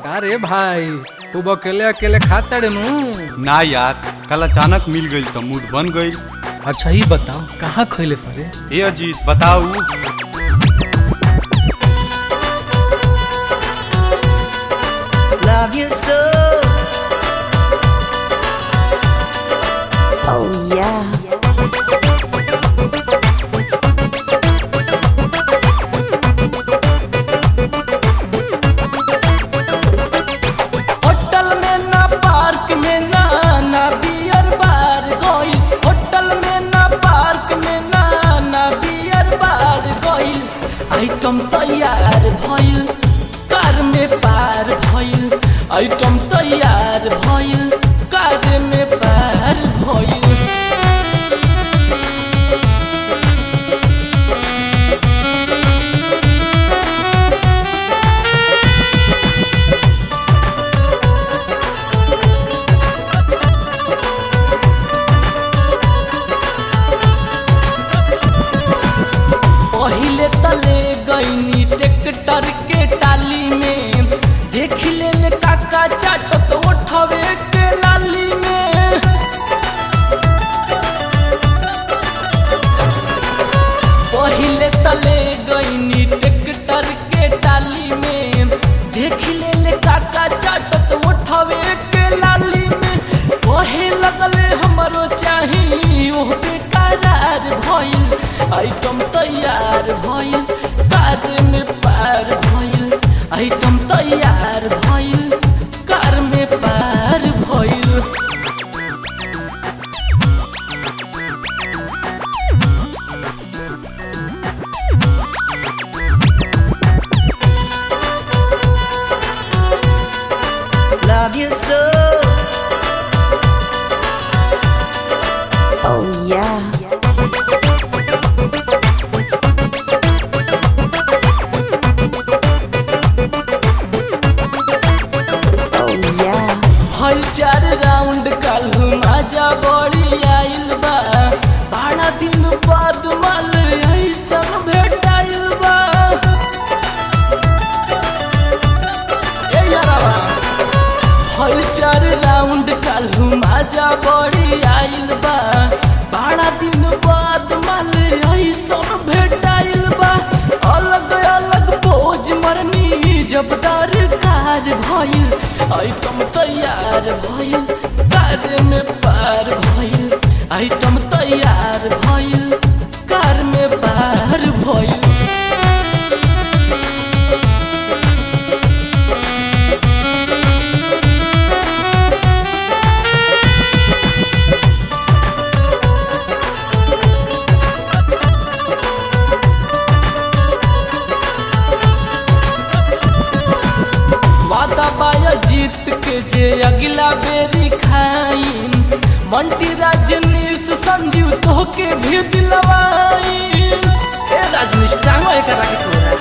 का रे भाई तू अकेले अकेले खाता रे नू ना यार कल अचानक मिल गई तो मूड बन गई अच्छा ही बताओ कहाँ खैले सरे ए अजीत बताऊ love you so. Oh yeah. Hotel में ना पार्क में ना ना बियर बार गइल होटल में ना पार्क में ना ना बियर बार गइल आइटम तैयार भइल कार में पार भइल आइटम तैयार भइल कार में पार भइल पहिले तले गईनी ट्रैक्टर के टाली में देख ले ले काका चाटत उठवे के लाली में पहिले तले गईनी ट्रैक्टर के टाली में देख ले ले काका चाटत उठवे के लाली में कहे लगले हमरो चाही ओह बेकरार भइल आइटम तैयार भइल कार में पार भइल आइटम तैयार भइल कार में पार भइल Love you so. Oh yeah. Oh yeah. हल चार राउंड काल्हू मजा बड़ी आइल बा बारह दिन बाद माल ऐसन भेटाइल बा ए यारावा हल चार राउंड काल्हू मजा बड़ी आइल बा बारह दिन बाद माल ऐसन भेटाइल बा अलग अलग पोज मरनी जब दरकार भइल आइटम तैयार भइल कार में पार भइल आइटम तैयार भइल कार में पार भइल वादा बाया जीत के जे अगला बेरी खाई मंटी राजनीश संजीव तो के भी दिलवाई ए राजनीश टांगो एकरा के तोरा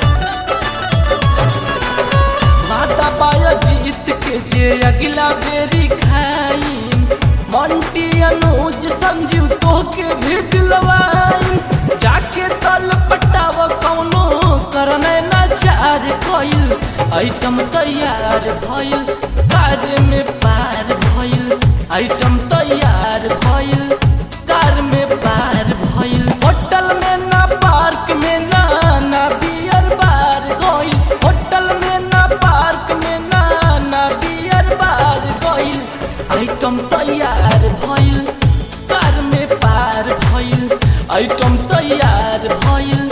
वादा बाया जीत के जे अगला बेरी खाई मंटी अनुज संजीव तो के भी दिलवाई जाके तल पटाव कौनो करने ना चार कइल आइटम तैयार भइल कार में पार भइल आइटम तैयार भइल कार में पार भइल होटल में ना पार्क में ना ना बियर बार गइल होटल में ना पार्क में ना ना बियर बार गइल आइटम तैयार भइल कार में पार भइल आइटम तैयार भइल